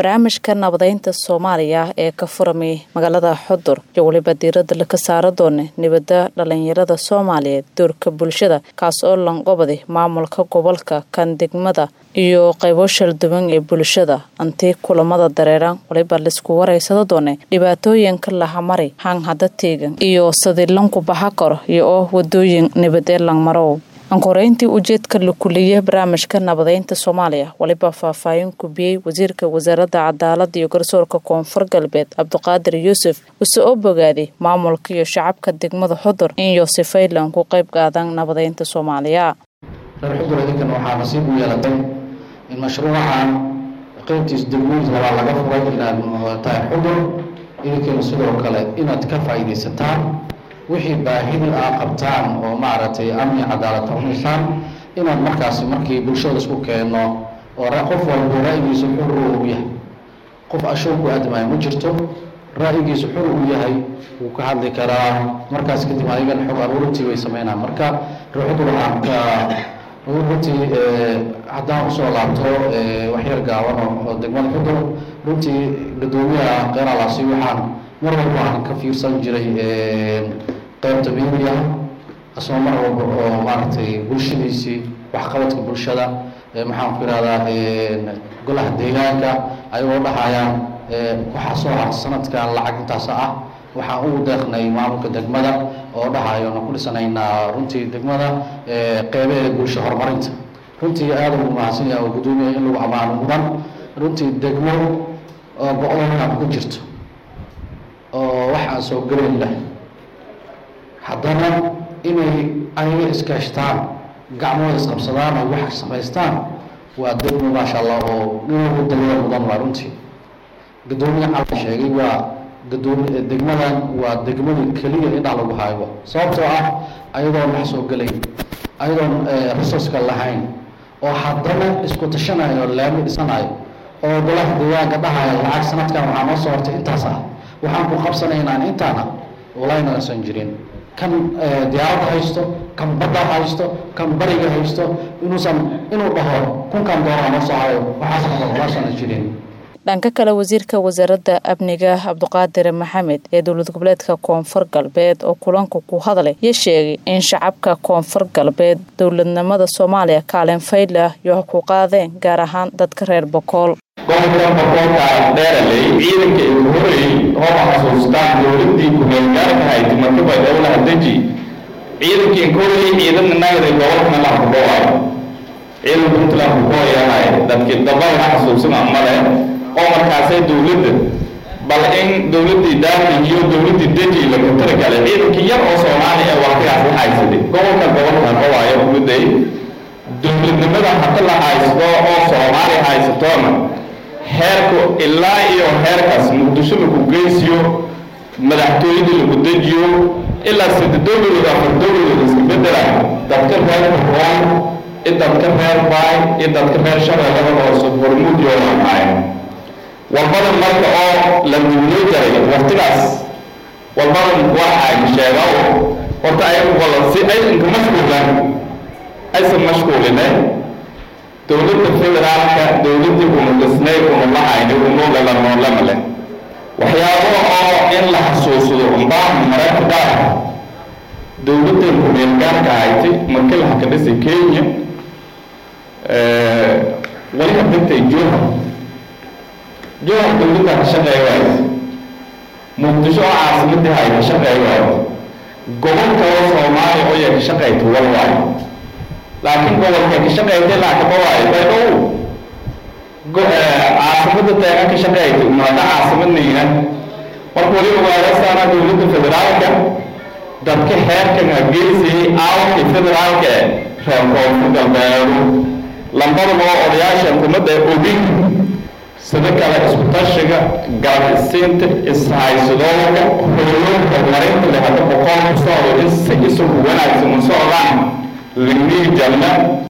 barnaamijka nabadeynta soomaaliya ee ka furamay magaalada xudur iyo weliba diirada laka saara doona nibada dhalinyarada soomaaliyeed doorka bulshada kaas oo lanqobaday maamulka gobolka kan degmada iyo qaybo shalduwan ee bulshada antii kulamada dareeran waliba laisku waraysada doona dhibaatooyinka lahamari hanghada teegan iyo sadilanku baxa karo iyo oo wadooyin nibadee langmarow ankoreyntii ujeedka la kuliyey barnaamijka nabadeynta soomaaliya waliba faahfaahin kubiyey wasiirka wasaaradda cadaalada iyo garsoorka koonfur galbeed cabdiqaadir yuusuf wase oo bogaaday maamulka iyo shacabka degmada xudur in yosefaylan ku qayb qaadan nabadeynta soomaaliya reer xudur idinkan waxaa nasiib u yeelatay in mashruucan qeybtiis degmooyinka labaa laga furay inaad tahay xudur idinkana sidoo kale inaad ka faa'iidaysataan wixii baahida aa qabtaan oo maaragtay amni cadaalad tarnaysaan inaad markaasi markii bulshada isku keeno oo qof walba ra'yigiisa xur u yahay qof ashow ku aadamaya ma jirto ra'yigiisa xur uu yahay wuu ka hadli karaa markaas kadib adigana xog aruurintii way sameynaan marka ruuxdu waxaan ka runtii haddaan usoo laabto waxyar gaaban oo degmada xudur runtii gadoomiyaha qeeralaasi waxaan mar walba waxaan ka fiirsan jiray qaybta media asoo mar walba oo maaragtay bulshadiisii waxqabadka bulshada maxaan ku ihahdaa golaha deegaanka ayagoo dhahayaan waxaa soo har sanadkan lacag intaas ah waxaan ugu deeqnay maamulka degmada oo dhahayo na ku dhisanaynaa runtii degmada qeybaheeda bulsho horumarinta runtii aada ugu mahadsan yahay oo guddoomiya in lagu amaano mudan runtii degmo oo go-doonkan ku jirto oo wax aan soo gelayn leh haddana inay ayaga iskaashtaan gacmooda isqabsadaan oo wax samaystaan waa degmo maasha allah oo in lagu daliya mudan waa runtii gadoomiya cala sheegay waa gadoomi degmadan waa degmada keliya indhaa lagu haayo sababtoo ah ayadoon wax soo gelayn ayadoon resourceka lahayn oo haddana isku tashanayo laami dhisanayo oo golaha deegaanka dhahaya lacag sanadkan waxaa noo soo hortay intaas ah waxaan ku qabsanaynaan intaana walayna aysan jirin kan diyaaradda haysto kan badda haysto kan bariga haysto inuusan inuu dhaho kunkan doonaa noo soo hayo waxaasana jirin dhanka kale wasiirka wasaaradda amniga cabdiqaadir maxamed ee dowlad goboleedka koonfur galbeed oo kulanka ku hadlay iyo sheegay in shacabka koonfur galbeed dowladnimada soomaaliya kaalin faylah iyo ku qaadeen gaar ahaan dadka reer bokool gobolkan bokoolka dheeraley ciidanka igu horreeyey hooba xasuustaan dowladii ku-meelgaarka hayd markaba dowlaha deji ciidankii inkooley ciidanna nagaday gobolkana la hubooay ciidan puntland hubooyahay dadkii dabada xasuusina male oo markaasay dowladda bal in dowladdii daami iyo dowladdii deji laga talagalay ciidankii yar oo soomaali ee waqtigaas la haysaday gobolka gobolkan owaayo uguday dowladnimada hadda la haysto oo soomaali haysatoona heerku ilaa iyo heerkaas muqdisho lagu geysiyo madaxtooyadii lagu dejiyo ilaa sida dowladood afar dowladood iska bedela dadka reer baroon i dadka reer baay i dadka reer shabeellada hoose hormuud yoolamaay walbada marka oo la duuloo jaray waqtigaas walbada waxaa sheega horta ayagu wala si ay inka mashquulan aysan mashquuline dowladda federaalka dowladdii unu dhisnay unu lahayni unu lalamoolama leh waxyaabo oo in la xasuusado umbaa mararka qaar dowladdan ku-meelgaarka haytay markii laha ka dhisay kenya wali ka dhintay johar johar dowladda ka shaqeey waayo muqdisho oo caasimadii hay ka shaqeey waayo gobolka oo soomaaliya oo yaa ka shaqeyta wal waayo laakiin gobolka ka shaqeytay laakaba waayo baydhow caasimada teega ka shaqeytay umaada caasimadnayna marka waliba waarasaana dowladda federaalka dadka heerkan hageysayay aalkii federaalka reer koonfur galbeedu lambadaba oo odayaasha xukuumadda ogin sida kale isku tashiga garab isiinta ishaysadooga howlo horumarinta leh hadda boqol ku socdo in si isagu wanaagsan u socdaan lignihi jalna